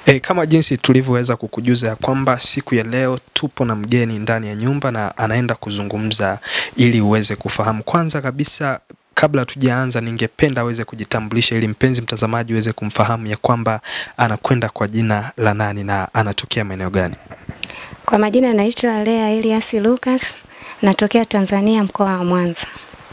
E, kama jinsi tulivyoweza kukujuza ya kwamba siku ya leo tupo na mgeni ndani ya nyumba na anaenda kuzungumza ili uweze kufahamu. Kwanza kabisa kabla tujaanza, ningependa aweze kujitambulisha ili mpenzi mtazamaji uweze kumfahamu ya kwamba anakwenda kwa jina la nani na anatokea maeneo gani. Kwa majina naitwa Lea Elias Lucas, natokea Tanzania, mkoa wa Mwanza.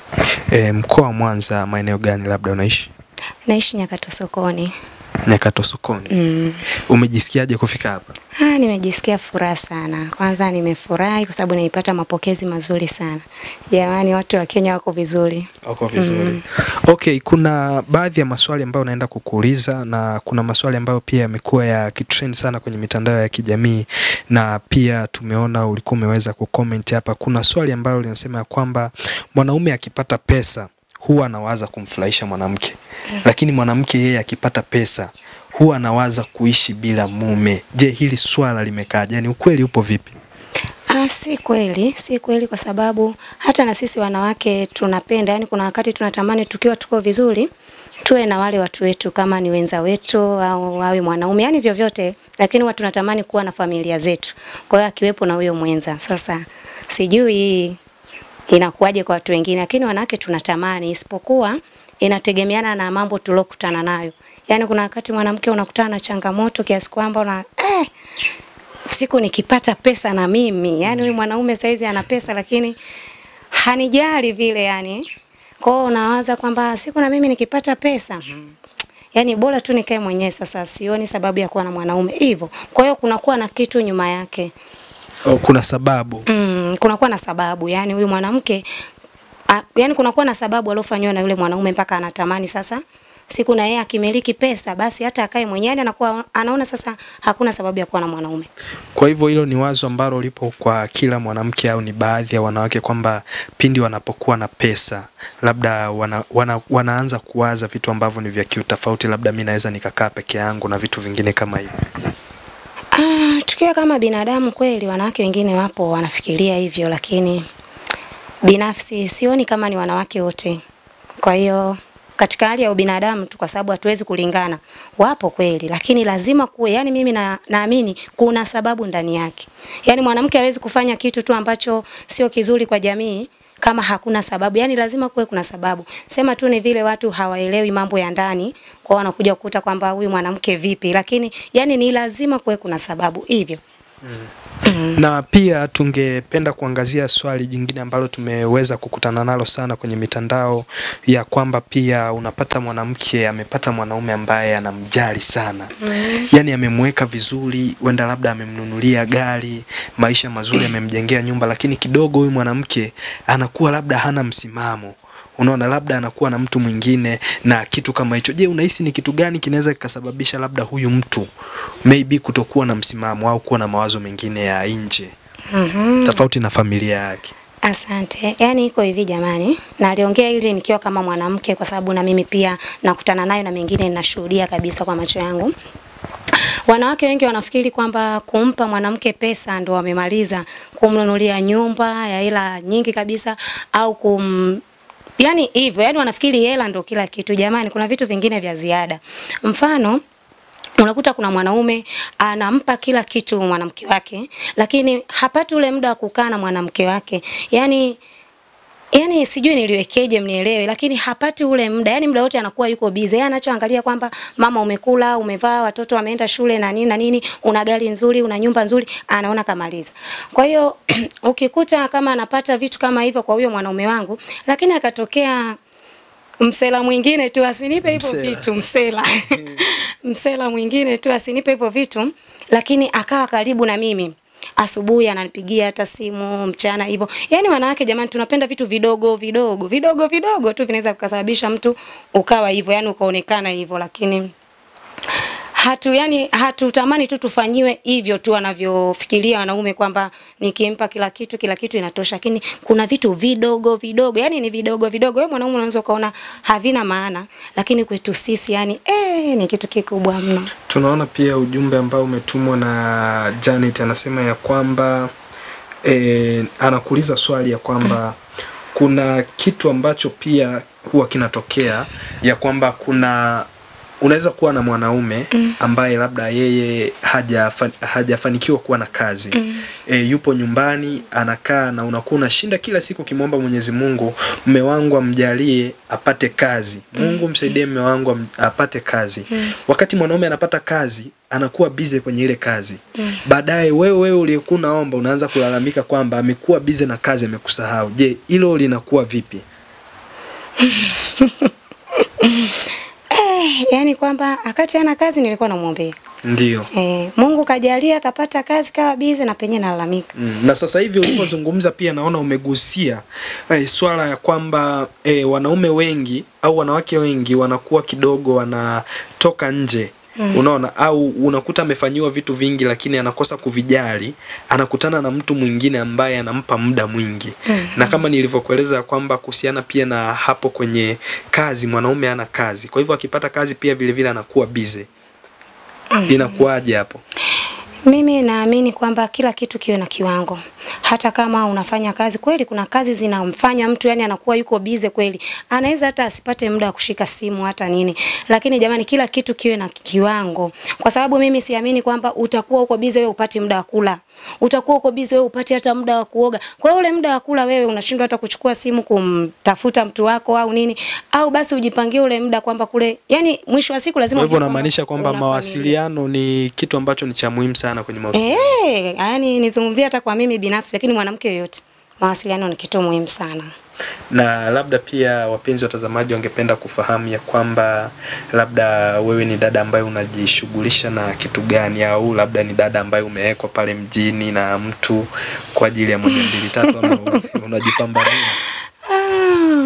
E, mkoa wa Mwanza, maeneo gani labda unaishi? Naishi Nyakato sokoni. Nyakato sokoni. Mm. Umejisikiaje kufika hapa? Ah, nimejisikia furaha sana. Kwanza nimefurahi kwa sababu nilipata mapokezi mazuri sana. Jamani, watu wa Kenya wako vizuri. Wako vizuri. Okay, kuna baadhi ya maswali ambayo naenda kukuuliza na kuna maswali ambayo pia yamekuwa ya kitrend sana kwenye mitandao ya kijamii na pia tumeona ulikuwa umeweza kucomment hapa. Kuna swali ambalo linasema ya kwamba mwanaume akipata pesa huwa anawaza kumfurahisha mwanamke, lakini mwanamke yeye akipata pesa huwa anawaza kuishi bila mume. Je, hili swala limekaaje? Yaani ukweli upo vipi? Ah, si kweli, si kweli kwa sababu hata na sisi wanawake tunapenda, yani kuna wakati tunatamani tukiwa tuko vizuri tuwe na wale watu wetu kama ni wenza wetu au wawe mwanaume, yani vyovyote, lakini huwa tunatamani kuwa na familia zetu. Kwa hiyo akiwepo na huyo mwenza. Sasa sijui inakuwaje kwa watu wengine, lakini wanawake tunatamani, isipokuwa inategemeana na mambo tuliokutana nayo. Yaani kuna wakati mwanamke unakutana na changamoto kiasi kwamba una eh, siku nikipata pesa na mimi, yani huyu mwanaume saizi ana pesa lakini hanijali vile yani. Kwa hiyo unawaza kwamba siku na mimi nikipata pesa yani bora tu nikae mwenyewe. Sasa sioni sababu ya kuwa na mwanaume hivyo. Kwa hiyo kunakuwa na kitu nyuma yake. Oh, kuna sababu. Mm, kunakuwa na sababu yani huyu mwanamke a, yani kunakuwa na sababu aliofanywa na yule mwanaume mpaka anatamani sasa siku na yeye akimiliki pesa basi hata akae mwenyewe yani anakuwa anaona sasa hakuna sababu ya kuwa na mwanaume. Kwa hivyo hilo ni wazo ambalo lipo kwa kila mwanamke au ni baadhi ya wanawake kwamba pindi wanapokuwa na pesa labda wana, wana, wanaanza kuwaza vitu ambavyo ni vya kiutofauti, labda mi naweza nikakaa peke yangu na vitu vingine kama hivyo. Ah, tukiwa kama binadamu kweli wanawake wengine wapo wanafikiria hivyo lakini binafsi sioni kama ni wanawake wote. Kwa hiyo katika hali ya ubinadamu tu, kwa sababu hatuwezi kulingana, wapo kweli, lakini lazima kuwe, yani mimi na, naamini kuna sababu ndani yake. Yani mwanamke hawezi kufanya kitu tu ambacho sio kizuri kwa jamii kama hakuna sababu. Yani lazima kuwe kuna sababu. Sema tu ni vile watu hawaelewi mambo ya ndani, kwa wanakuja kukuta kwamba huyu mwanamke vipi, lakini yani ni lazima kuwe kuna sababu hivyo. Na pia tungependa kuangazia swali jingine ambalo tumeweza kukutana nalo sana kwenye mitandao ya kwamba pia unapata mwanamke amepata mwanaume ambaye anamjali sana Mm. yaani amemweka vizuri, wenda labda amemnunulia gari, maisha mazuri, amemjengea nyumba, lakini kidogo huyu mwanamke anakuwa labda hana msimamo unaona, labda anakuwa na mtu mwingine na kitu kama hicho. Je, unahisi ni kitu gani kinaweza kikasababisha labda huyu mtu maybe kutokuwa na msimamo au kuwa na mawazo mengine ya nje Mhm. tofauti na familia yake? Asante. Yaani iko hivi jamani, na aliongea hili nikiwa kama mwanamke, kwa sababu na mimi pia nakutana nayo na mengine ninashuhudia kabisa kwa macho yangu. Wanawake wengi wanafikiri kwamba kumpa mwanamke pesa ndo wamemaliza, kumnunulia nyumba ya hela nyingi kabisa au kum yani hivyo, yani wanafikiri hela ndo kila kitu. Jamani, kuna vitu vingine vya ziada. Mfano, unakuta kuna mwanaume anampa kila kitu mwanamke wake, lakini hapati ule muda wa kukaa na mwanamke wake. Yani yani sijui niliwekeje mnielewe, lakini hapati ule muda. Yani muda wote anakuwa yuko busy. Yeye anachoangalia kwamba mama, umekula, umevaa, watoto wameenda shule na nini na nini, una gari nzuri, una nyumba nzuri, anaona kamaliza. Kwa hiyo ukikuta kama anapata vitu kama hivyo kwa huyo mwanaume wangu, lakini akatokea msela mwingine tu asinipe hivyo Msela. vitu msela msela mwingine tu asinipe hivyo vitu, lakini akawa karibu na mimi asubuhi ananipigia hata simu mchana hivyo. Yaani wanawake jamani, tunapenda vitu vidogo vidogo vidogo vidogo tu vinaweza vikasababisha mtu ukawa hivyo, yani ukaonekana hivyo, lakini hatu yani hatutamani tu tufanyiwe hivyo tu wanavyofikiria wanaume kwamba nikimpa kila kitu kila kitu inatosha, lakini kuna vitu vidogo vidogo, yani ni vidogo vidogo. Wewe mwanaume unaweza ukaona havina maana, lakini kwetu sisi yani eh, ni kitu kikubwa mno. Tunaona pia ujumbe ambao umetumwa na Janet, anasema ya kwamba e, anakuuliza swali ya kwamba kuna kitu ambacho pia huwa kinatokea ya kwamba kuna unaweza kuwa na mwanaume ambaye labda yeye hajafa, hajafanikiwa kuwa na kazi e, yupo nyumbani anakaa na unakuwa unashinda kila siku ukimwomba Mwenyezi Mungu, mme wangu amjalie apate kazi, Mungu msaidie mme wangu am- apate kazi. Wakati mwanaume anapata kazi anakuwa bize kwenye ile kazi baadaye wewe wewe uliyekuwa unaomba unaanza kulalamika kwamba amekuwa bize na kazi amekusahau. Je, hilo linakuwa vipi? Eh, yani kwamba akati ana kazi nilikuwa namwombea. Ndio. Eh, Mungu kajalia akapata kazi kawa bize na penye nalalamika. Mm. Na sasa hivi ulivyozungumza pia naona umegusia eh, swala ya kwamba eh, wanaume wengi au wanawake wengi wanakuwa kidogo wanatoka nje mm. Unaona, au unakuta amefanyiwa vitu vingi lakini anakosa kuvijali, anakutana na mtu mwingine ambaye anampa muda mwingi mm. Na kama nilivyokueleza kwamba kuhusiana pia na hapo kwenye kazi, mwanaume ana kazi, kwa hivyo akipata kazi pia vile vile anakuwa busy. Inakuwaje hapo? Mimi naamini kwamba kila kitu kiwe na kiwango. Hata kama unafanya kazi kweli, kuna kazi zinamfanya mtu yani anakuwa yuko bize kweli, anaweza hata asipate muda wa kushika simu hata nini, lakini jamani, kila kitu kiwe na kiwango, kwa sababu mimi siamini kwamba utakuwa uko bize wewe upati muda wa kula, utakuwa uko bize wewe upati hata muda wa kuoga. Kwa hiyo ule muda wa kula wewe unashindwa hata kuchukua simu kumtafuta mtu wako au nini, au basi ujipangie ule muda kwamba kule, yani mwisho wa siku lazima Kwa hivyo ujue unamaanisha kwamba una familia. mawasiliano ni kitu ambacho ni cha muhimu sana kwenye mahusiano. Eh, yani nizungumzie hata kwa mimi binafsi, lakini mwanamke yoyote, mawasiliano ni kitu muhimu sana. Na labda pia wapenzi watazamaji wangependa kufahamu ya kwamba labda wewe ni dada ambaye unajishughulisha na kitu gani, au labda ni dada ambaye umewekwa pale mjini na mtu kwa ajili ya moja mbili tatu, ama unajipambania? Ah,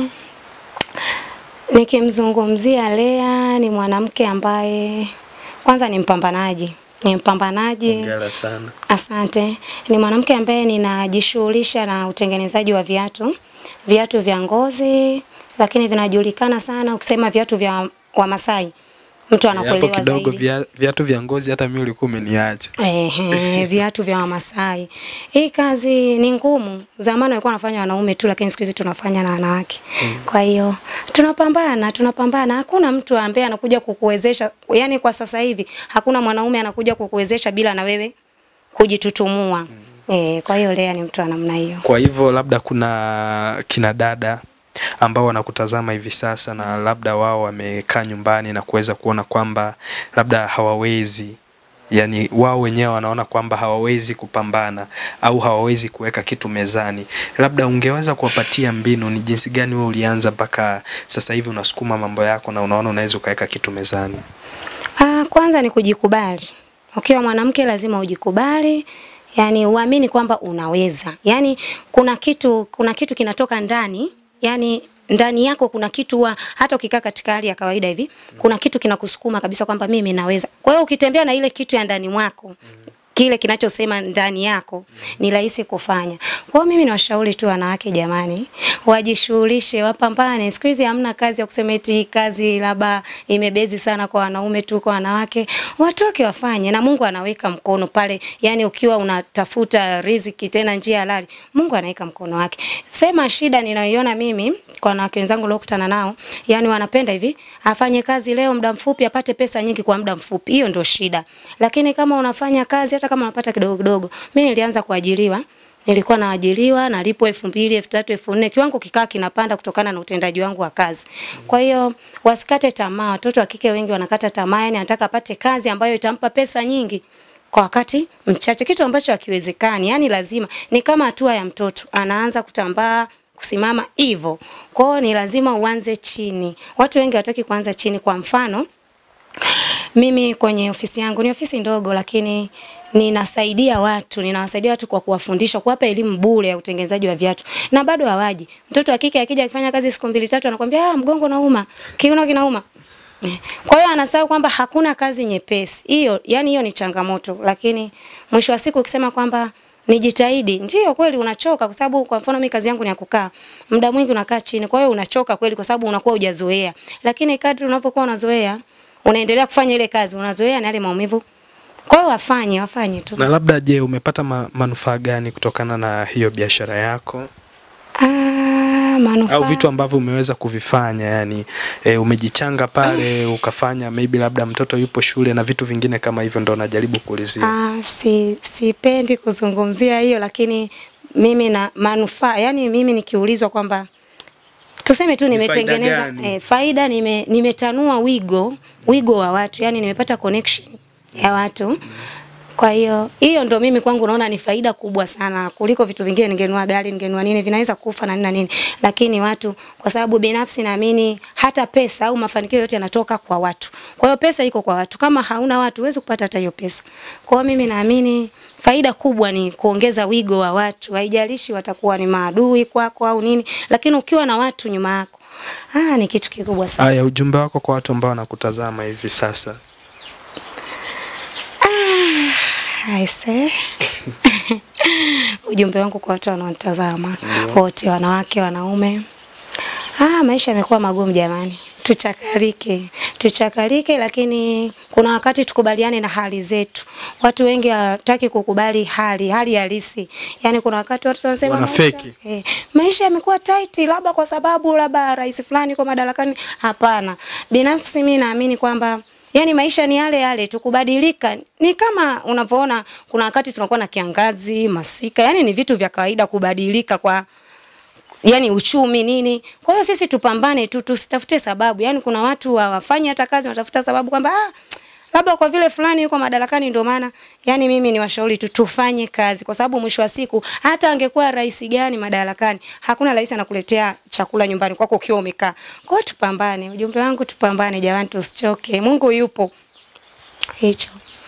nikimzungumzia Lea ni mwanamke ambaye kwanza ni mpambanaji, ni mpambanaji Hongera sana. Asante. Ni mwanamke ambaye ninajishughulisha na utengenezaji wa viatu, viatu vya ngozi, lakini vinajulikana sana ukisema viatu vya Wamasai, mtu Hapo anakuelewa kidogo zaidi. via- viatu vya ngozi, hata mimi ulikuwa umeniacha. Ehe, viatu vya Wamasai. Hii kazi ni ngumu. Zamani walikuwa wanafanya wanaume tu, lakini siku hizi tunafanya na wanawake. Kwa hiyo tunapambana, tunapambana. Hakuna mtu ambaye anakuja kukuwezesha, yani kwa sasa hivi hakuna mwanaume anakuja kukuwezesha bila na wewe kujitutumua. Eh, kwa hiyo Lea ni mtu wa namna hiyo. Kwa hivyo labda kuna kina dada ambao wanakutazama hivi sasa na labda wao wamekaa nyumbani na kuweza kuona kwamba labda hawawezi yani wao wenyewe wanaona kwamba hawawezi kupambana au hawawezi kuweka kitu mezani, labda ungeweza kuwapatia mbinu, ni jinsi gani wewe ulianza mpaka sasa hivi unasukuma mambo yako na unaona unaweza ukaweka kitu mezani? Ah, kwanza ni kujikubali. Ukiwa mwanamke lazima ujikubali, yani uamini kwamba unaweza. Yani kuna kitu kuna kitu kinatoka ndani, yani ndani yako kuna kitu wa, hata ukikaa katika hali ya kawaida hivi, kuna kitu kinakusukuma kabisa kwamba mimi naweza. Kwa hiyo ukitembea na ile kitu ya ndani mwako, kile kinachosema ndani yako ni rahisi kufanya. Kwa hiyo mimi nawashauri tu wanawake jamani, wajishughulishe, wapambane. Siku hizi hamna kazi ya kusema eti kazi labda imebezi sana kwa wanaume tu, kwa wanawake watoke wafanye, na Mungu anaweka mkono pale. Yani ukiwa unatafuta riziki tena njia halali, Mungu anaweka mkono wake. Sema shida ninayoiona mimi kwa wanawake wenzangu niliokutana nao, yani wanapenda hivi, afanye kazi leo muda mfupi apate pesa nyingi kwa muda mfupi. Hiyo ndio shida. Lakini kama unafanya kazi hata kama unapata kidogo kidogo. Mimi nilianza kuajiriwa nilikuwa naajiriwa nalipwa elfu mbili elfu tatu elfu nne kiwango kikaa kinapanda kutokana na utendaji wangu wa kazi. Kwa hiyo wasikate tamaa, watoto wa kike wengi wanakata tamaa, yani anataka apate kazi ambayo itampa pesa nyingi kwa wakati mchache, kitu ambacho hakiwezekani. Yani lazima ni kama hatua ya mtoto, anaanza kutambaa kusimama hivyo. Kwa hiyo ni lazima uanze chini. Watu wengi hawataki kuanza chini. Kwa mfano, mimi kwenye ofisi yangu ni ofisi ndogo, lakini ninasaidia watu, ninawasaidia watu kwa kuwafundisha, kuwapa elimu bure ya utengenezaji wa viatu, na bado hawaji. Mtoto wa kike akija akifanya kazi siku mbili tatu, anakwambia ah, mgongo nauma, kiuno kinauma. Eh, Kwa hiyo anasahau kwamba hakuna kazi nyepesi. Hiyo yani hiyo ni changamoto, lakini mwisho wa siku ukisema kwamba nijitahidi, ndio kweli unachoka, kwa sababu kwa mfano mimi kazi yangu ni ya kukaa muda mwingi, unakaa chini, kwa hiyo unachoka kweli, kwa sababu unakuwa hujazoea, lakini kadri unavyokuwa unazoea, unaendelea kufanya ile kazi, unazoea na yale maumivu. Kwa hiyo wafanye, wafanye tu. Na labda je, umepata ma manufaa gani kutokana na hiyo biashara yako? Ah, Ah, manufaa. au vitu ambavyo umeweza kuvifanya yani e, umejichanga pale ukafanya maybe labda mtoto yupo shule na vitu vingine kama hivyo ndo najaribu kuulizia Ah, si sipendi kuzungumzia hiyo lakini mimi na manufaa yani mimi nikiulizwa kwamba tuseme tu Ni faida nimetengeneza gani? eh, faida nime, nimetanua wigo wigo wa watu yani nimepata connection ya watu kwa hiyo hiyo ndo mimi kwangu naona ni faida kubwa sana kuliko vitu vingine. Ningenunua gari, ningenunua nini, vinaweza kufa na nini na nini, lakini watu, kwa sababu binafsi naamini hata pesa au mafanikio yote yanatoka kwa watu. Kwa hiyo pesa iko kwa watu, kama hauna watu huwezi kupata hata hiyo pesa. Kwa hiyo mimi naamini faida kubwa ni kuongeza wigo wa watu, haijalishi watakuwa ni maadui kwako au nini, lakini ukiwa na watu nyuma yako, ah, ni kitu kikubwa sana. haya ujumbe wako kwa watu ambao wanakutazama hivi sasa Aise. Ujumbe wangu kwa watu wanaotazama wote, wanawake, wanaume. Ah, maisha yamekuwa magumu jamani. Tuchakarike, tuchakarike, lakini kuna wakati tukubaliane na hali zetu. Watu wengi hawataki kukubali hali hali halisi. Yaani kuna wakati watu wanasema Wana maisha- feki. Eh, maisha yamekuwa tight labda kwa sababu labda rais fulani yuko madarakani. Hapana, binafsi mimi naamini kwamba yani maisha ni yale yale tu, kubadilika ni kama unavyoona, kuna wakati tunakuwa na kiangazi, masika, yani ni vitu vya kawaida kubadilika kwa yani uchumi nini. Kwa hiyo sisi tupambane tu, tusitafute sababu. Yani kuna watu hawafanyi hata kazi, wanatafuta sababu kwamba ah, labda kwa vile fulani yuko madarakani ndio maana. Yani mimi ni washauri tu tufanye kazi, kwa sababu mwisho wa siku hata angekuwa rais gani madarakani, hakuna rais anakuletea chakula nyumbani kwako ukiwa umekaa. Kwa hiyo tupambane. Ujumbe wangu tupambane jamani, tusichoke. Mungu yupo. Hicho.